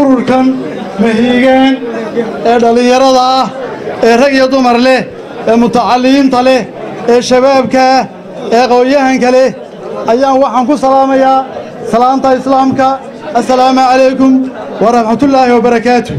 ururkan mahiigaan ee dhallinyarada ah ee rag iyo dumar leh ee mutacalimiinta leh ee shabaabka ah ee aqoon-yahanka leh ayaan waxaan ku salaamayaa salaanta islaamka assalaamu calaykum waraxmatullaahi wabarakaatu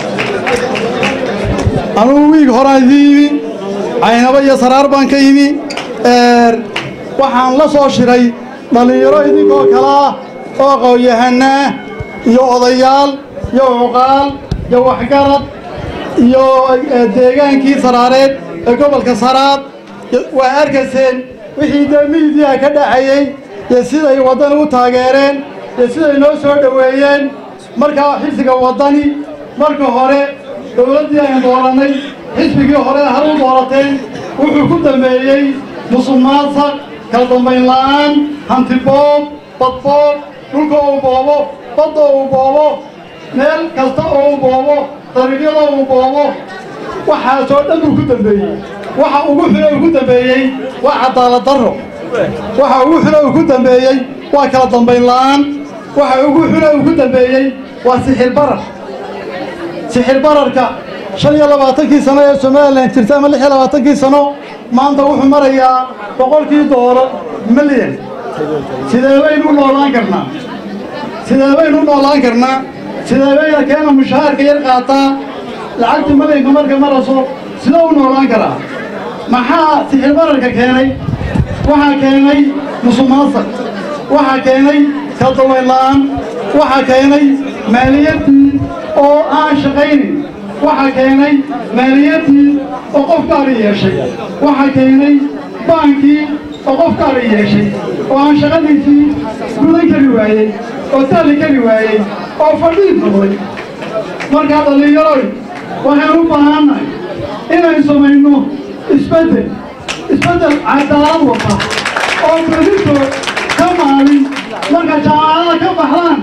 anugu wiig horaan idin yimi caynabo iyo saraar baan ka yimi waxaan la soo shiray dhallinyaro idinkoo kale ah oo aqoon-yahanaa iyo odayaal iyo cuqaal iyo waxgarad iyo deegaankii saraareed ee gobolka saraad waa arkayseen wixii dee miidiyaha ka dhaxayey iyo siday waddani u taageereen iyo siday noo soo dhoweeyeen markaa xisbiga waddani marka hore dowladdii aynu doorannay xisbigii hore hal u doorateen wuxuu ku dambeeyey musuqmaasuq kala dambayn la'aan hantiboob badboob dhulka uu boobo badda uu boobo meel kasta oo uu boobo dariiqyada uu boobo waxaasoo dhan uu ku dambeeyey waxa ugu xun uu ku dambeeyey waa cadaalad darro waxa ugu xun uu ku dambeeyey waa kala dambayn la'aan waxa ugu xun uu ku dambeeyey waa sixir barar sixir bararka shan iyo labaatankii sano ee somalilan jirta ama lix iyo labaatankii sano maanta wuxuu marayaa boqolkii doolar milyan sidee baynu u noolaan karnaa sidee baynu u noolaan karnaa sidee bayna keena mushaharka yar qaataa lacagta milyanka marka maraso sidee u noolaan karaa maxaa sixir bararka keenay waxaa keenay musuqmaasuq waxaa keenay kala dawayn la'aan waxaa keenay maaliyaddii oo aan shaqaynin waxaa keenay maaliyaddii oo qof gaari yeeshay waxaa keenay baankii oo qof gaari yeeshay oo aan shaqadiisii gudan kari waayey oo taalli kari waayey oo fadhiid noqday markaa dhallinyaroy waxaan u baahannahay inaynu samayno isbeddel isbeddel cadaalad wata oo berrito ka maalin marka jaamacadaha ka baxdaan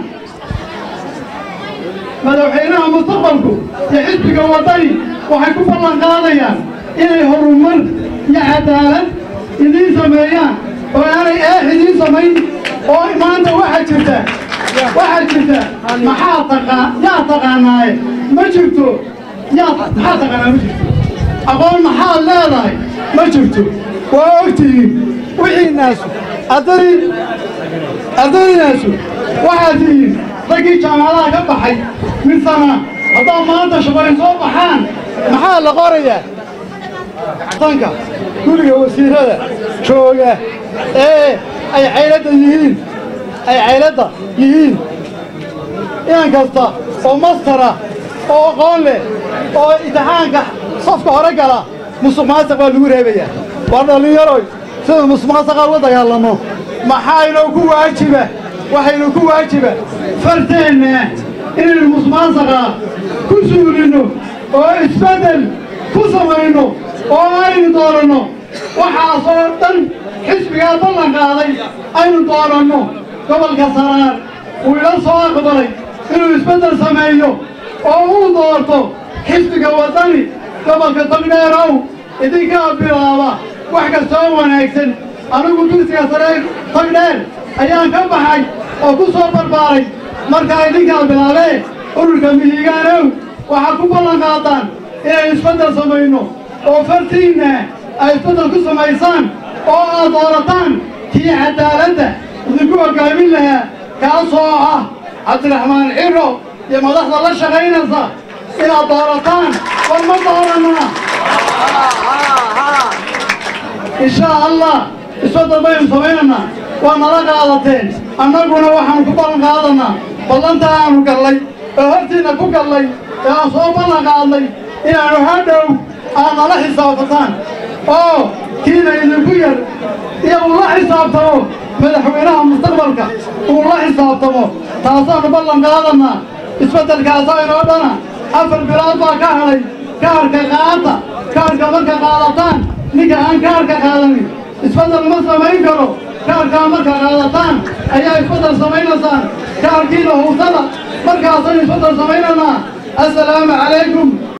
madaxweynaha mustaqbalku iyo xisbiga waddani waxay ku ballan qaadayaan inay horumar iyo cadaalad idiin sameeyaan oo aanay eex idiin samayn oo maanta waxaa jirta waxaa jirta maxaa taqaa yaa taqaanaaye ma jirto yaa maxaa taqaanaa ma jirto aqoon maxaad leedahay ma jirto waa ogtihiin wixii naasu ardadii ardadiinaasu waxaad tihiin raggii jaamacadaha ka baxay mid sana haddaa maanta shaqooyin soo baxaan maxaa la qorayaa tanka guriga wasiirada jooga ee ay cayladda yihiin ay cayladda yihiin inan kasta oo mastara oo aqoon leh oo imtixaanka safka hore gala musuq maasuq baa lagu reebayaa waa dhallinyaroy sida musuq maasuqa uga dagaalamo maxaynoo ku waajiba waxaynu ku waajiba farteenna inaynu musuqmaasuqa ku suulinno oo isbeddel ku samayno oo aynu dooranno waxaasoo dhan xisbigaa ballan qaaday aynu dooranno gobolka saraar uu ila soo aqbalay inuu isbeddel sameeyo oo uu doorto xisbiga waddani gobolka tagdheerow idinkaa bilaaba wax kastoo wanaagsan anigu dugsiga saree tagdheer ayaan ka baxay oo ku soo barbaaray markaa idinkaa bilaabee ururka mihigaanow waxaad ku ballan qaadaan inaynu isbeddel samayno oo fartiinna ay isbeddel ku samaysaan oo aad doorataan kii cadaaladda idinku hoggaamin lahaa kaasoo ah cabdiraxmaan ciro iyo madaxda la shaqaynaysa inaad doorataan war ma doorannaa inshaa allah isbeddel baynu samaynaynaa waa nala qaadateen annaguna waxaanu ku ballan qaadannaa ballantaa aanu gallay oo hortiinna ku gallay ee aan soo ballan qaadnay inaannu hadhow aad nala xisaabtataan oo kiina idinku yar iyo uu la xisaabtamo madaxweynaha mustaqbalka uu la xisaabtamo taasaannu ballan qaadannaa isbeddelkaasa inoo dhana afar bilood baa ka hadhay kaarka qaata kaarka marka qaadataan ninka aan kaarka qaadanin isbeddel ma samayn karo kaarkaa marka qaadataan ayaa isbeddel samaynaysaan kaarkiina huusada markaasaynu isbeddel samaynanaa assalaamu calaykum